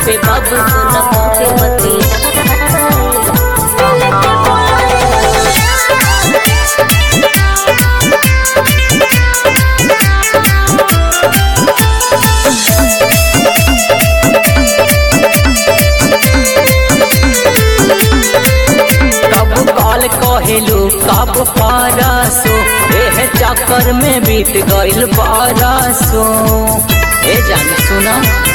पे बाबू सोना के बतिया कब कॉल कहेलू कब परसो एह चक्कर में बीत गइल बरसो ए जान सुना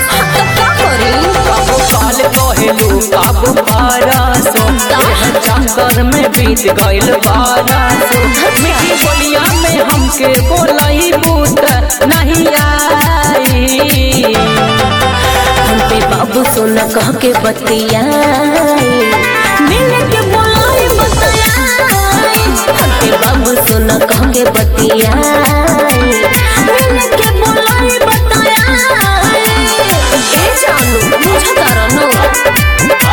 कब कॉल कहेलू कब परसो एह चक्कर में बीत गइल बरसो मीठी बोलिया में हमके बोलई बूत नहीं आई हम पे बाबू सोना कह के बतिया मिल के बोलाई बतिया हम पे बाबू सोना कह के बतिया मिल के बोलाई बतिया ए जानू मुझे करनो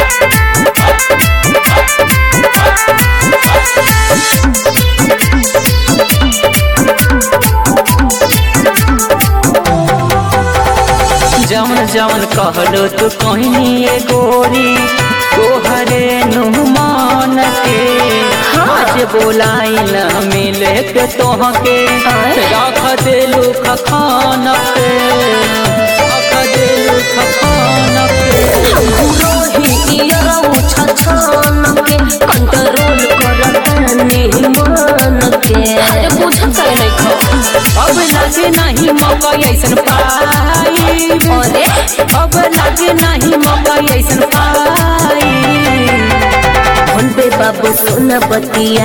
जवन जवन कहलो तू कहीं ए गोरी तोहरे नुमान के आज बोलाई न मिले के तोहके रख देलू खखान पे रख देलू खखान पे रोही इयरऊ छछन के कंट्रोल करतानी मन के अरे पूछत काहे नहीं खो अब लगे नहीं मौका ऐसन पाई अरे अब लगे नहीं मौका ऐसन पाई फोन पे बाबू सोना बतिया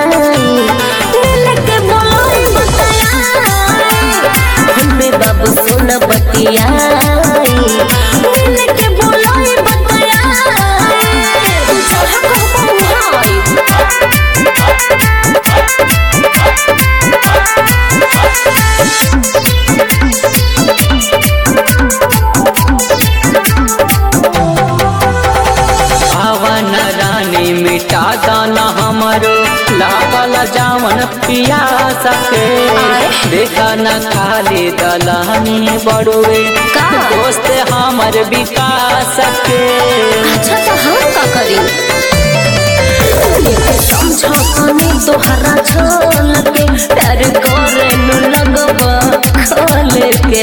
मिल के बोलाई बतिया फोन पे बाबू सोना बतिया मिल के बोलाई बतिया चाहे कहबो हाय भावन रानी मिटा दाना हमरो लागल जावन पिया सके देखा न खाली दलानी बड़ुए का? दोस्त हमर विकास के अच्छा तो हम का करी समझो कनी तोहरा छोल के प्यार करे नु लगवा खोल के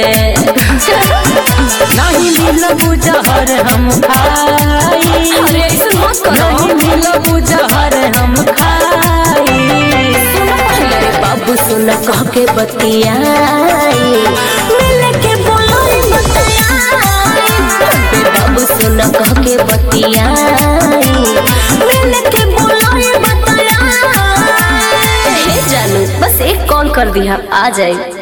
नहीं मिल बुझहर हम खाई अरे ऐसे मत करो नहीं मिल बुझहर हम खाई अरे बाबू सुन कह के बतिया मिल के बोलो बतिया अबे बाबू सुन कह के बतिया मिल के बोलो बतिया हे जानू बस एक कॉल कर दिया आ जाए